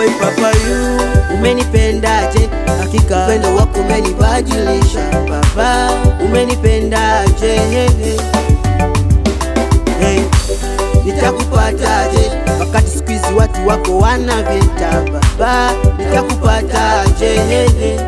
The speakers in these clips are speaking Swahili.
boy papa you umenipendaje hakika upendo wako umenibadilisha baba umenipendaje hey, hey. Hey, nitakupataje wakati siku hizi watu wako wana vita baba nitakupataje hey, hey.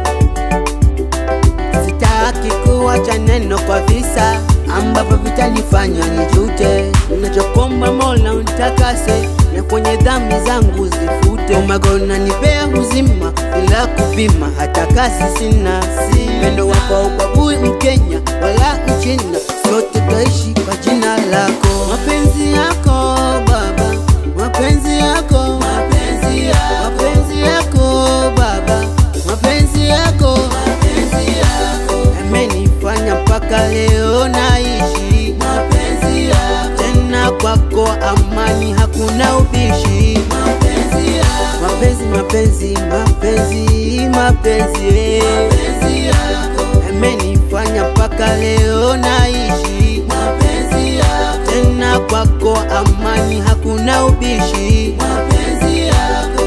Sitaki kuwacha neno kwa visa ambavyo vitanifanya nijute. Ninachokomba Mola unitakase na kwenye dhambi zangu zifute. Oh my God, unanipea uzima bila kupima, hata kasi sina. Pendo wako haubagui Mkenya wala Mchina, sote taishi kwa jina lako. Mapenzi yako Baba, mapenzi yako, mapenzi yako, mapenzi yako Baba, mapenzi yako, mapenzi yako yamenifanya mpaka leo naishi. Mapenzi yako tena kwako amani, hakuna ubishi. Mapenzi yako, mapenzi, mapenzi, mapenzi, mapenzi, mapenzi yako yamenifanya mpaka leo naishi. Mapenzi yako tena kwako amani, hakuna ubishi. Mapenzi yako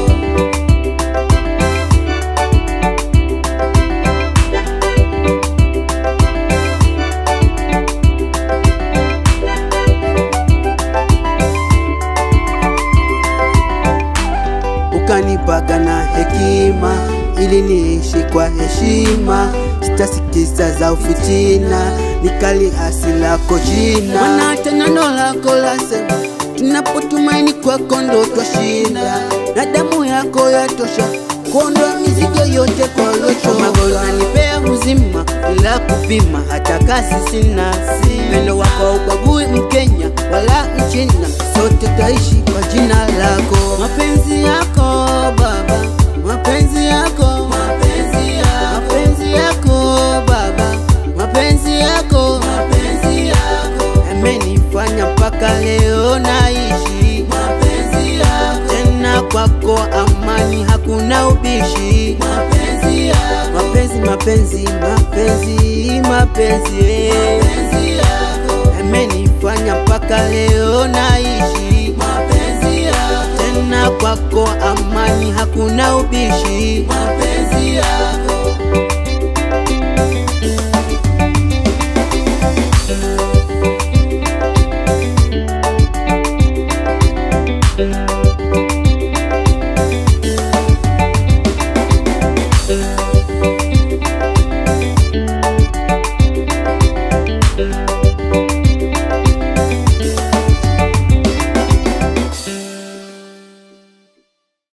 ukanipaga na hekima ili niishi kwa heshima, sitasikiza za ufitina, nikali asi lako jina. Maana hata neno lako lasema, tunapotumaini kwako ndo twashinda, na damu yako yatosha kuondoa mizigo yote kwa locho. Magolo nanipea uzima bila kupima, hata kazi sina. Pendo wako haubagui Mkenya wala Mchina, sote taishi kwa jina lako. Mapenzi yako Baba, mapenzi yako, mapenzi yako, mapenzi yako Baba, mapenzi yako, mapenzi yako yamenifanya mpaka leo naishi. Mapenzi yako tena kwako amani, hakuna ubishi. Mapenzi yako, mapenzi, mapenzi, mapenzi, mapenzi, mapenzi yako yamenifanya mpaka leo naishi. Mapenzi yako tena kwako amani, hakuna ubishi. Mapenzi yako